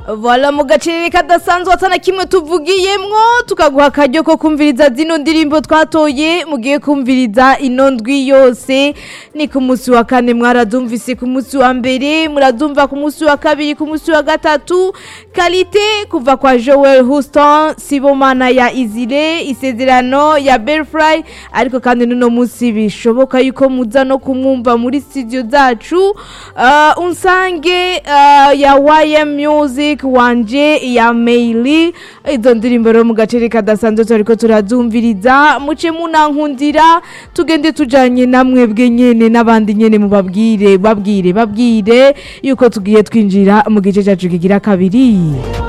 Voila mu gacerere kadasanzwe atana kimwe tuvugiyemwo tukaguha akaryo ko kumviriza zino ndirimbo twatoye mugiye kumviriza ino ndwi yose ni ku munsi wa kane mwarazumvise ku munsi wa mbere murazumva ku munsi wa kabiri ku munsi wa gatatu kalite kuva kwa Joel Houston Sibomana ya Izire isezerano ya Belfry ariko kandi nuno munsi bishoboka yuko muza no kumwumva muri studio zacu uh, unsange uh, ya YM Music wanje ya Meili izo ndirimbo rero mu gaceri kadasanzwe turiko turazumviriza muce munankundira tugende tujanye namwe bwe nyene n'abandi nyene mubabwire babwire babwire yuko tugiye twinjira mu gice cyacu kigira kabiri